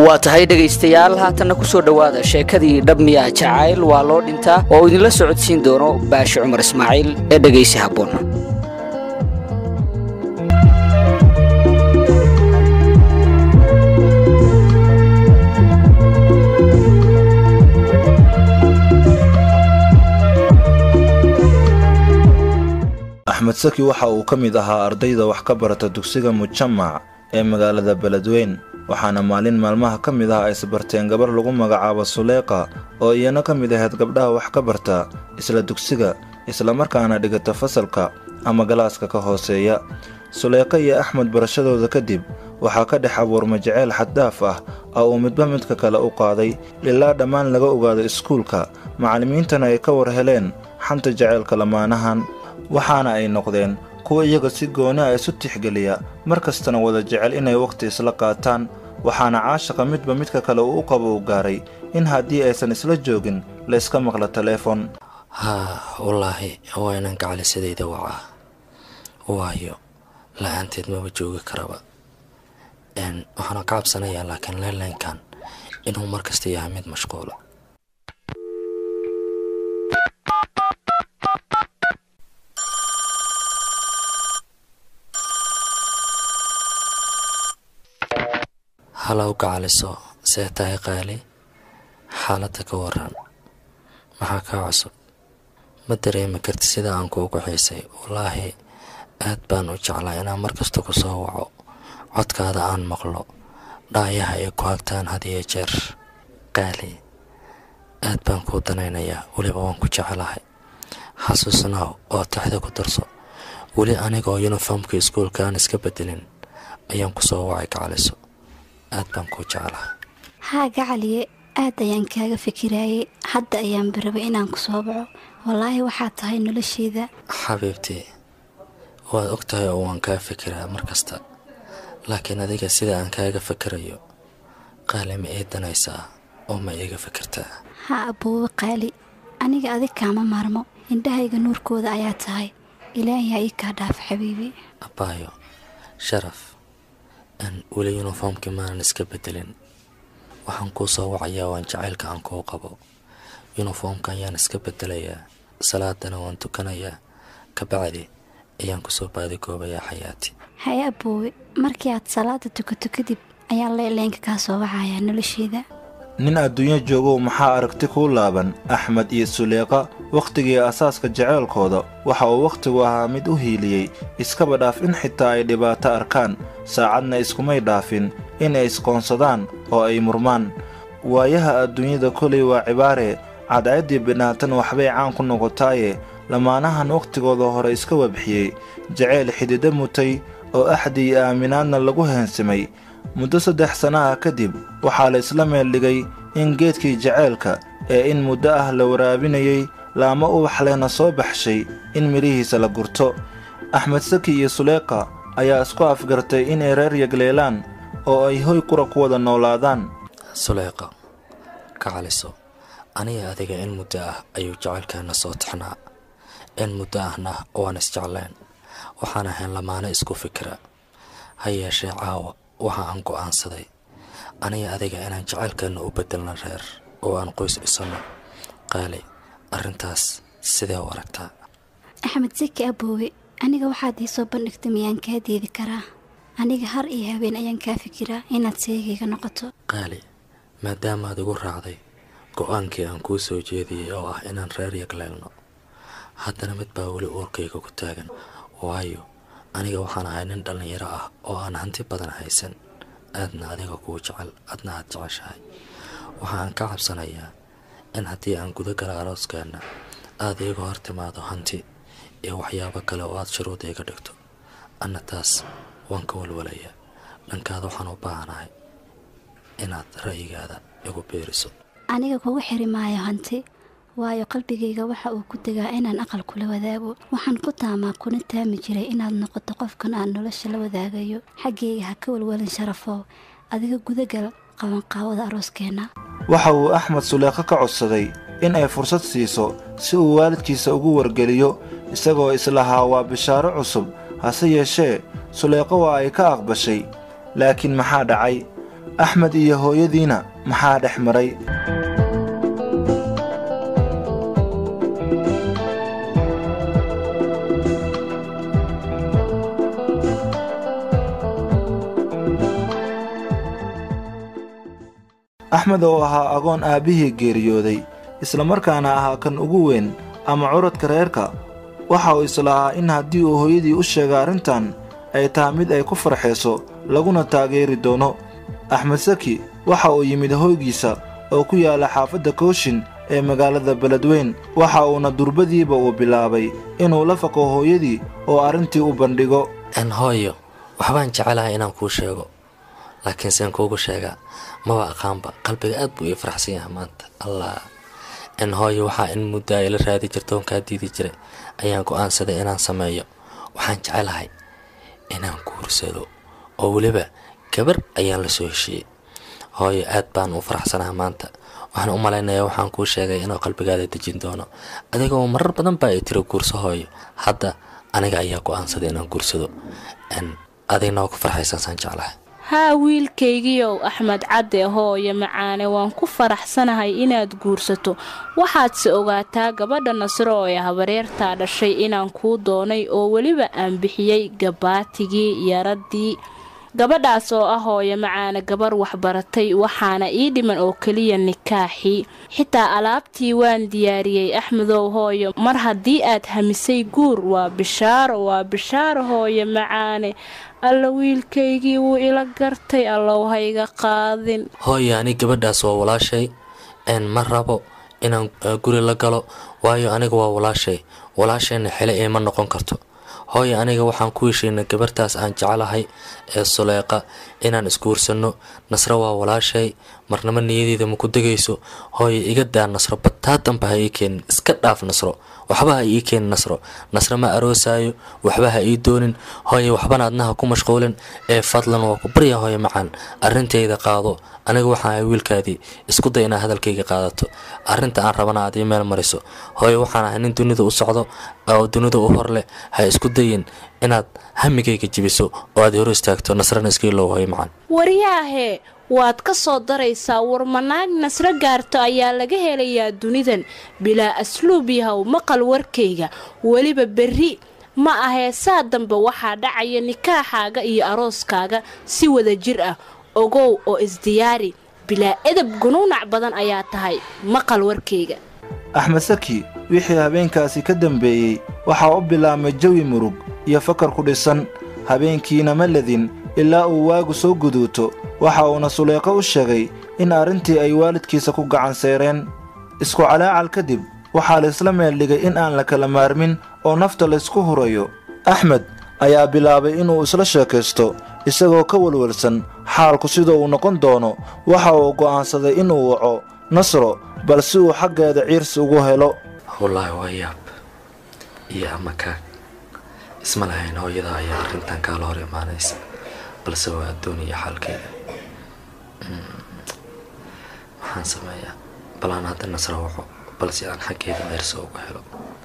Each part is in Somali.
waa tahay dhegaystayaal haatanna ku soo dhowaada sheekadii dhabmiya jacayl waa loo dhintaa oo uu idinla socodsiin doono baashi cumar ismaaciil ee dhegaysi habboon axmed saki waxa uu ka mid ahaa ardayda wax ka barata dugsiga mujamac ee magaalada beledweyn waxaana maalin maalmaha ka mid ah ay isbarteen gabar lagu magacaabo suleeqa oo iyana ka mid ahayd gabdhaha wax ka barta isla dugsiga islamarkaana dhigata fasalka ama galaaska ka hooseeya suleeqa iyo axmed barashadooda kadib waxaa ka dhex abuurma jaceyl xaddaaf ah oo uu midba midka kale u qaaday ilaa dhammaan laga ogaado iskuulka macallimiintana ay ka war heleen xanta jaceylka lamaanahan waxaana ay noqdeen kuwa iyaga si gooni a isu tixgeliya mar kastana wada jecel inay wakhti isla qaataan waxaana caashaqa midba midka kale uu u qabo u gaaray in haddii aysan isla joogin la yska maqlo taleefon haa wallaahi waa inaan gacalisadayda wacaa waayo la-aanteed maba joogi karaba waxaana ka cabsanayaa laakiin leynlaynkan inuu mar kasta yahay mid mashquula halow gacaliso see tahay qaali xaaladda ka waran maxaa kaa cusub ma dareemi karti sida aan kuugu xiisay wallaahi aad baan u jeclaa inaan mar kasta ku soo waco codkaada aan maqlo dhaayaha ay ku hagtaan had iyo jeer qaali aad baan kuu danaynayaa weliba waan ku jecelahay xasuusnaaw oo taxda ku darso weli anigoo yuniformka iskuulka aan iska bedelin ayaan ku soo wacay gacaliso aad baan kuu jeclahay haa gacaliye aad ayaan kaaga fikiraayay hadda ayaan barabay inaan ku soo baco wallaahi waxaad tahay nolosheeda xabiibtii waad og tahay oo waan kaa fikiraa mar kasta laakiin adiga sida aan kaaga fikirayo qaali ma ii danaysaa oo ma iiga fikirtaa haa aboowe qaali aniga adig kaama maarmo indhahayga nuurkooda ayaa tahay ilaahiyaa ii kaa dhaaf xabiibi abbaayo sharaf aan weli yuniformkii maanan iska bedelin waxaan kuu soo wacayaa waan jacaylka aan kuu qabo yuniformka ayaan iska bedelayaa salaadana waan tukanayaa kabacdi ayaan kusoo baadigoobayaa xayaati haye aboowe markii aad salaada tukato kadib ayaan leyleenka kaa soo wacayaa nolosheeda nin adduunyo joogow maxaa aragti kuu laaban axmed iyo suleeqa wakhtigii asaaska jaceylkooda waxa uu wakhtigu ahaa mid u hiiliyey iskaba dhaaf in xitaa ay dhibaato arkaan saacadna iskumay dhaafin in ay isqoonsadaan oo ay murmaan waayaha adduunyada kolay waa cibaare cadceeddii bidhaatan waxbay caan ku noqotaaye lamaanahan wakhtigooda hore iska wabxiyey jaceyl xididdo mutay oo axdi iyo aaminaadna lagu heensimay muddo saddex sana ah kadib waxaa la isla meeldhigay in geedkii jaceylka ee in muddo ah la waraabinayey laamo ubax lehna soo baxshay in midhihiisa la gurto axmed saki iyo suleeqa ayaa isku afgartay inay reer yagleelaan oo ay hoy qura ku wada noolaadaan suleeqa ka caliso aniga adiga in muddo ah ayuu jacaylkeenna soo tixnaa in muddo ahna waan isjecleen waxaan ahayn lamaano isku fikira ha yeeshee caawa waxa aan go'aansaday aniga adiga inaan jacaylkeenna u beddelno reer oo aan qoys dhisanno qaali arrintaas sidee u aragtaa axmed saki aboowe aniga waxaad ii soo bandhigtay miyaan kaa deedi karaa aniga har iyo habeen ayaan kaa fikiraa inaad seegayga noqoto qaali maadaamaad igu raacday go'aankii aan kuu soo jeediyey oo ah inaan reer yagleelno haddana mid baa weli uurkayga ku taagan waayo aniga waxaan ahay nin dhallinyaro ah oo aan hanti badan haysan aadna adiga kuu jecel adna aad jeceshahay waxa aan ka cabsanayaa in haddii aan guda gala arooskeenna aad iiga hor timaado hanti iyo waxyaabo kale oo aad shuruud iiga dhigto anna taas waan ka walwalayaa dhankaada waxaan u baahanahay inaad ra'yigaada igu biiriso aniga kugu xiri maayo hanti waayo qalbigayga waxa uu ku degaa inaan aqal kula wadaago waxaan ku taamaa kuna taami jiray inaad noqoto qofkan aan nolosha la wadaagayo xaggayga ha ka walwalin sharafoo adiga gudagal qabanqaawada arooskeenna waxa uu axmed suleeqo ka codsaday in ay fursad siiso si uu waalidkiisa ugu wargeliyo isagoo islahaa waa bishaaro cusub hase yeeshee suleeqo waa ay ka aqbashay laakiin maxaa dhacay axmed iyo hooyadiina maxaa dhex maray axmed oo ahaa agoon aabbihii geeriyooday islamarkaana ahaa kan ugu weyn ama curadka reerka waxa uu islahaa in haddii uu hooyadii u sheega arrintan ay tahay mid ay ku farxayso laguna taageeri doono axmed saki waxa uu yimid hoygiisa oo ku yaalla xaafadda kooshin ee magaalada beledweyn waxa uuna durbadiiba uu bilaabay inuu la faqo hooyadii oo arrintii u bandhigo n hooyo waxbaan jecelahay inaan kuu sheego laakiin seen kuugu sheegaa maba aqaanba qalbiga aad buu ii faraxsan yahay maanta allah n hooyo waxaa in muddo ay la raadi jirta oon kaa diidi jiray ayaan go'aansaday inaan sameeyo waxaan jecelahay inaan guursado oo weliba gabar ayaan la soo heshiiyey hooyo aad baan u faraxsanaha maanta waxaan u malaynayaa waxaan kuu sheegay inuu qalbigaada dejin doono adigoo marar badan baa ay tiro guurso hooyo hadda aniga ayaa go'aansaday inaan guursado n adigna waa ku farxaysansaan jeclahay haa wiilkaygiiow axmed cadde hooyo macaane waan ku faraxsanahay inaad guursato waxaadse ogaataa gabadha nasro oo ee habareertaa dhashay inaan kuu doonay oo weliba aan bixiyey gabaatigii yaradii gabadhaas oo ah hooyo macaane gabar waxbaratay waxaana ii dhiman oo keliya nikaaxii xitaa alaabtii waan diyaariyey axmedow hooyo mar haddii aad hamisay guur waa bishaaro waa bishaaro hooyo macaane alla wiilkaygii wuu ila gartay allow hayga qaadin hooyo ani gabadhaas waa walaashay n ma rabo inaan guri la galo waayo aniga waa walaashay walaashayna xile iima noqon karto hooyo aniga waxaan ku heshiinay gabartaas aan jeclahay ee suleeqa inaan isguursanno nasro waa walaashay marnamo niyadeeda ma ku degayso hooyo iga daa nasro bataatanba ha ii keenin iska dhaaf nasro waxba ha ii keenin nasro nasro ma aroosaayo waxba ha ii doonin hooye waxbana adnaha ku mashquulin ee fadlan waa ku barya hooyo macaan arrintayda qaado aniga waxaan ahay wiilkaadii isku day inaad hadalkayga qaadato arrinta aan rabana aad ii meel mariso hooye waxaan ahay nin dunida u socdo oo dunida u hor leh ha isku dayin inaad hamigayga jibiso oo aad hor istaagto nasrana iskiilow hooyo macaan waryaahee waad ka soo daraysaa warmanaag nasro gaarto ayaa laga helayaa dunidan bilaa asluub yahow maqal warkayga weliba berri ma ahee saa dambe waxaa dhacaya nikaaxaaga iyo arooskaaga si wada jir ah ogow oo isdiyaari bilaa edab gunuunac badan ayaa tahay maqal warkayga axmed saki wixii habeenkaasi ka dambeeyey waxaa u bilaabmay jawi murug iyo fakar ku dhisan habeenkiina ma ledin ilaa uu waagu soo guduuto waxa uuna suleeqo u sheegay in arrintii ay waalidkiisa ku gacan seereen isku calaacal kadib waxaa laysla meeldhigay in aan la kala maarmin oo nafta laysku hurayo axmed ayaa bilaabay inuu isla sheekaysto isagoo ka walwalsan xaalku sida uu noqon doono waxa uu go'aansaday inuu waco nasro bal si uu xaggeeda ciirsi ugu helo wallaahi waa yaab iyo amakaag isma lahayn hooyada ayaa arrintan kaala hor imaanaysa balse waa addooniya xaalkayga waxaan sameeyaa bal aan hadda nasro waco balse aan xaggeeda ciirsi ugu helo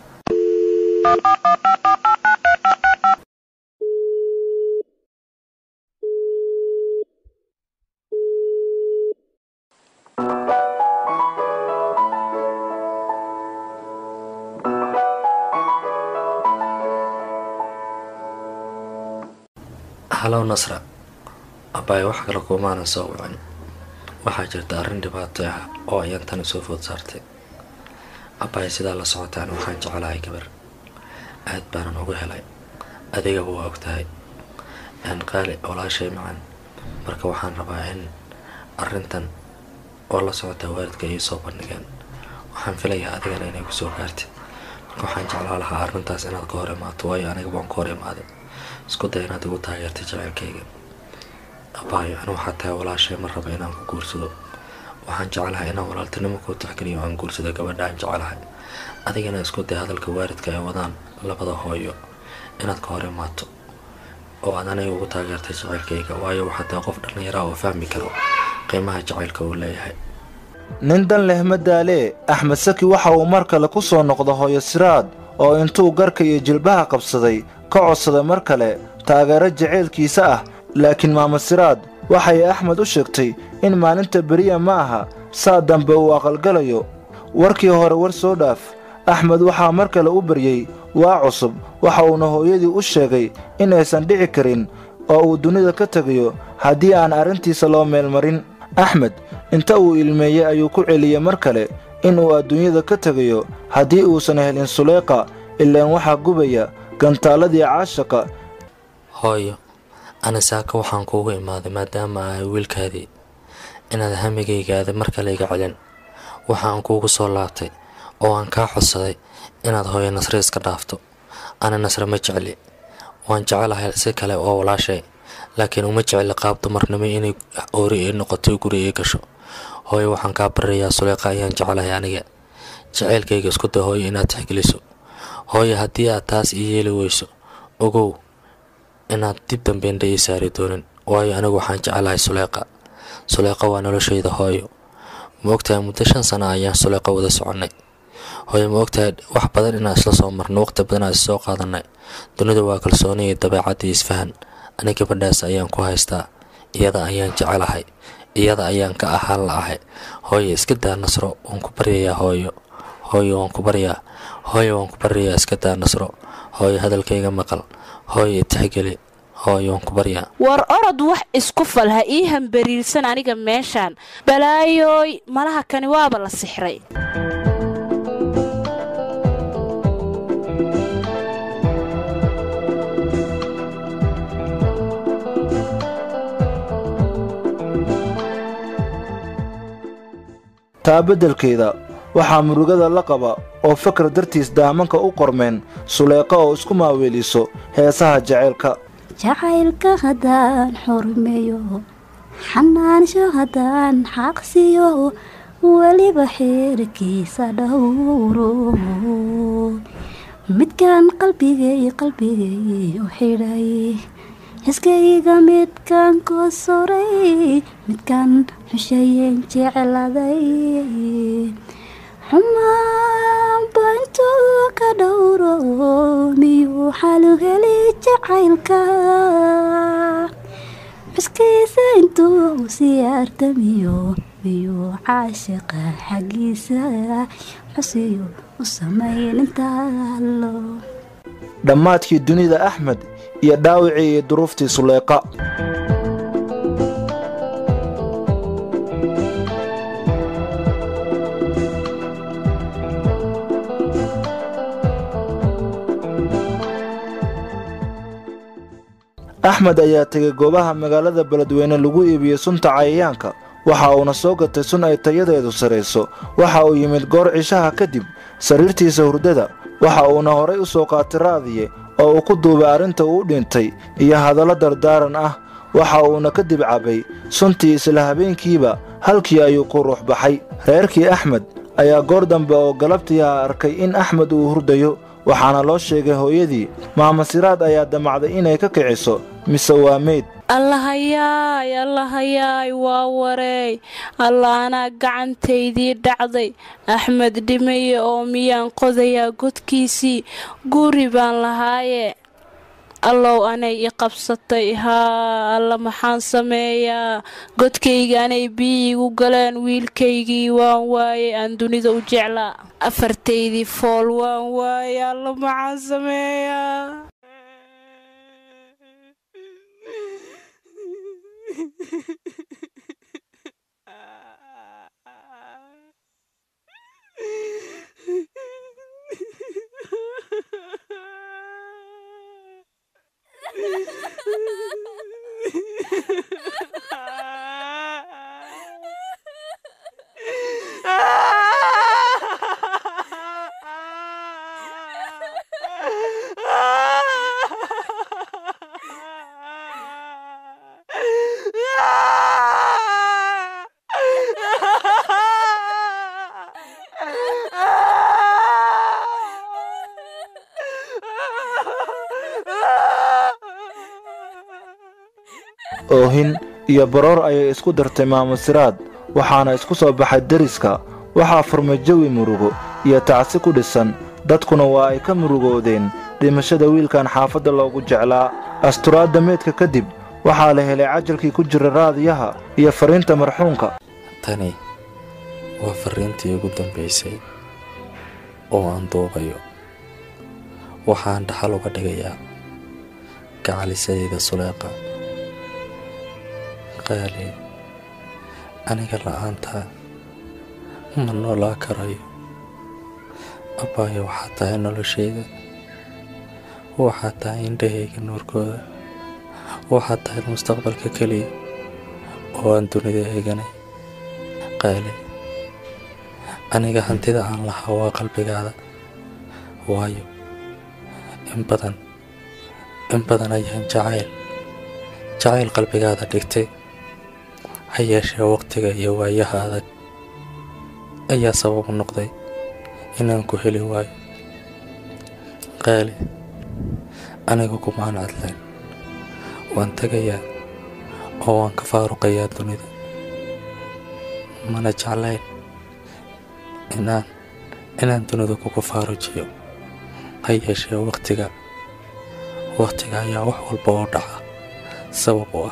halow nasra abbaay wax kale kumaanan soo wicin waxaa jirta arrin dhibaato ah oo ayaan tani soo food saartay abbaay sidaa la socotaan waxaan jecelahay gabar aad baanan ugu helay adigaba waa og tahay aan qaali walaashay macan marka waxaan rabaa in arrintan oo la socotaa waalidka ii soo bandhigeen waxaan filayaa adigana inay ku soo gaartid marka waxaan jeclaa lahaa arrintaas inaad ka hor imaato waayo aniga waan ka hor imaaday isku day inaad igu taageertay jaceylkayga abaayo anu waxaa tahay walaashay ma raba inaan ku guursado waxaan jeclahay inaan walaaltinimo kuu taxgeliyo aan guursado gabadha aan jecelahay adigana isku day hadalka waalidka ay wadaan labada hooyo inaad ka hor imaato oo aad aniga ugu taageertay jaceylkayga waayo waxaa tahay qof dhallinyaraa oo fahmi karo qiimaha jacaylka uu leeyahay nin dan leh madaalee axmed saki waxa uu mar kale ku soo noqda hooyo siraad oo intuu garka iyo jilbaha qabsaday ka codsaday mar kale taageero jaceylkiisa ah laakiin maama siraad waxay axmed u sheegtay in maalinta beriya ma aha saa dambe uu aqalgalayo warkii hore war soo dhaaf axmed waxaa mar kale u baryey waa cusub waxa uuna hooyadii u sheegay inaysan dhici karin oo uu dunida ka tegayo haddii aan arrintiisa loo meelmarin axmed inta uu ilmeeyey ayuu ku celiyey mar kale inuu adduunyada ka tegayo haddii uusan helin suleyqa ilaan waxaa gubaya gantaaladii caashaqa hooyo ani saaka waxaan kuugu imaaday maadaama ahay wiilkaadii inaad hamigaygaada mar kale iga celin waxaan kuugu soo laabtay oo aan kaa codsaday inaad hooyo nasre iska dhaafto ana nasre ma jecli waan jecelahay si kale oo walaashay laakiin uma jecli qaab dumarnimo inay oori ay noqoto guri ay gasho hooyo waxaan kaa baryayaa suleyqa ayaan jecelahay aniga jaceylkayga isku day hooyo inaad tixgeliso hooyo haddii aad taas ii yeeli weyso ogow inaad dib dambeendha ii saari doonin waayo anigu waxaan jecelahay suleyqa suleyqa waa noloshayda hooyo ma ogtahay muddo shan sana ayaan suleyqa wada soconnay hooyo ma ogtahay wax badan inaan isla soo marno waqti badan aan issoo qaadanay dunida waa kalsooni iyo dabeecadii isfahan ani gabadhaas ayaan ku haystaa iyada ayaan jecelahay iyada ayaan ka ahaan la'ahay hooyo iska daa nasro waan ku baryayaa hooyo hooyo waan ku baryaa hooyo waan ku baryayaa iska daa nasro hooyo hadalkayga maqal hooyo tixgeli hooyo waan ku baryaa war orod wax isku fal ha ii hambariirsan aniga meeshaan balaayooy malaha kani waaba la sixray taa beddelkeeda waxaa murugada la qaba oo fakar dartiis daamanka u qormeen suleyqa oo isku maaweeliso heesaha jaceylka jacaylka haddaan xurmeeyo xanaansho haddaan xaqsiyo weliba xeerkiisa dhowro midkaan qalbigay qalbigay u xidhay xiskayga midkaan ku soray midkaan xushayeen jecladay xumaanba intuu ka dhowro miyuu xalugeli jacaylka xuskiisa intuu siyaartamiyo miyuu caashiqa xaggiisa xusiyo u samayn intaalo dhammaadkii dunida axmed iyo dhaawicii iyo duruuftii suleyqa axmed ayaa tegay goobaha magaalada beledweyne lagu iibiyey sunta cayayaanka waxa uuna soo gatay sun ay tayadeedu sarayso waxa uu yimid goor cishaha kadib sariirtiisa hurdada waxa uuna horay u soo qaatay raadiye oo uu ku duubay arrinta uu dhintay iyo hadallo dardaaran ah waxa uuna kadib cabbay suntii isla habeenkiiba halkii ayuu ku ruux baxay reerkii axmed ayaa goor dambe oo galabtii ah arkay in axmed uu hurdayo waxaana loo sheegay hooyadii maama siraad ayaa damacday inay ka kiciso mise waa meyd allahayaay allahayaay waa wareey alla anaa gacantaydii dhacday axmed dhimaye oo miyaan qodayaa godkiisii guri baan lahaaye allow anay i qabsatay haa alla maxaan sameeyaa godkayga anay biyi igu galeen wiilkaygii waan waaye aan dunida u jeclaa afartaydii fool waan waaye alla maxaan sameeyaa oohin iyo baroor ayay isku dartay maamo siraad waxaana isku soo baxay deriska waxaa furmay jawi murugo iyo tacsi ku dhisan dadkuna waa ay ka murugoodeen dhimashada wiilkan xaafadda loogu jeclaa asturaadda meydka kadib waxaa la helay cajalkii ku jira raadiyaha iyo fariinta marxuunka tani waa fariintii ugu dambaysay oo aan duubayo waxaan dhaxal uga dhigayaa gacalisadayda suleeqa qaali aniga la'aantaa ma noolaa karayo abbaayo waxaa tahay noloshayda waxaa tahay indhahayga nuurkooda waxaa tahay mustaqbalka keliya oo aan dunida eeganay qaali aniga hantida aan lahaa waa qalbigaada waayo in badan in badan ayaan jacayl jacayl qalbigaada dhigtay ha yeeshee waqtiga iyo waayaha adag ayaa sabab noqday inaan ku heli waayo qaali aniga kumaan cadlayn waan tegayaa oo waan ka faaruqayaa dunida mana jeclayn inaan inaan dunida kugu faarujiyo ha yeeshee waqtiga waqtiga ayaa wax walba oo dhaca sabab u ah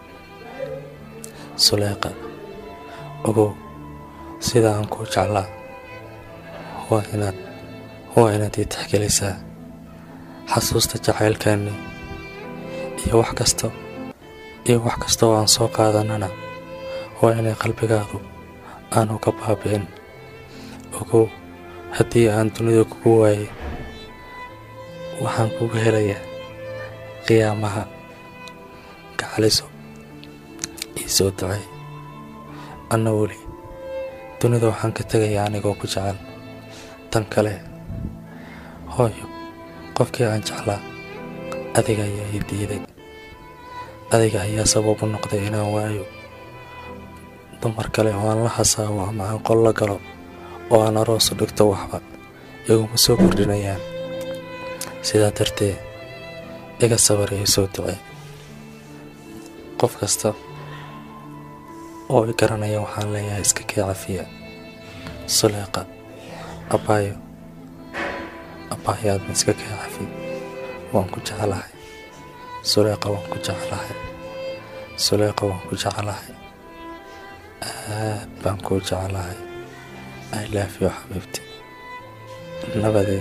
suleeqa ogow sida aan kuu jeclaa waa inaad waa inaad ii taxgelisaa xasuusta jacaylkaani iyo wax kasta iyo wax kasta oo aan soo qaadanana waa inay qalbigaadu aanu ka baabi'in ogow haddii aan dunida kugu waayay waxaan kugu helayaa qiyaamaha gacaliso ii soo ducay anna weli dunida waxaan ka tegayaa anigoo ku jecel tan kale hooyo qofkii aan jeclaa adiga ayaa ii diiday adiga ayaa sabab u noqday inaan waayo dumar kale oo aan la hasaawo ama aan qol la galo oo aan aroosu dhigto waxba iguma soo kordhinayaan sidaa darteed iga sabar ii soo ducay qof kasta oo i garanaya waxaan leeyahay iska kee cafiya suleeqa abbaayo abbaayo aadna iska kee cafi waan ku jeclahay suleeqa waan ku jeclahay suleeqa waan ku jeclahay aad baan kuu jeclahay i love you xabiibti nabadee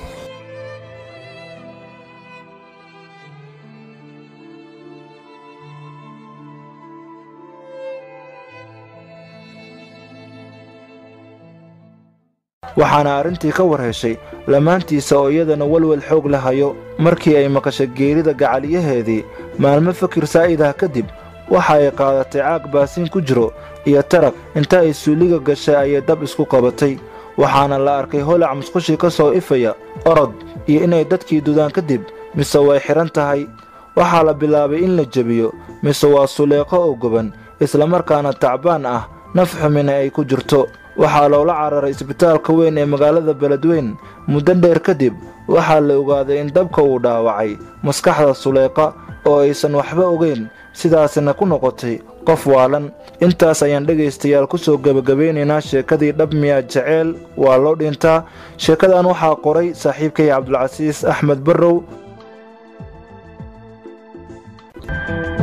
waxaana arrintii ka war heshay lamaantiisa oo iyadana welwel xoog la hayo markii ay maqashay geerida gacaliyaheedii maalmo fakir saa'idah kadib waxa ay qaadatay caag baasiin ku jiro iyo tarag inta ay suuliga gashay ayay dab isku qabatay waxaana la arkay holac musqushii ka soo ifaya orod iyo inay dadkii dudaan kadib mise way xidhan tahay waxaa la bilaabay in la jebiyo mise waa suleeqo oo goban islamarkaana tacbaan ah naf xumina ay ku jirto waxaa loola cararay isbitaalka weyn ee magaalada beledweyn muddo dheer kadib waxaa la ogaaday in dabka uu dhaawacay maskaxda suleeqa oo aysan waxba ogeyn sidaasina ku noqotay qof waalan intaas ayaan dhegaystayaal ku soo gebagabeynaynaa sheekadii dhab miyaa jeceel waa loo dhintaa sheekadan waxaa qoray saaxiibkay cabdulcasiis axmed barrow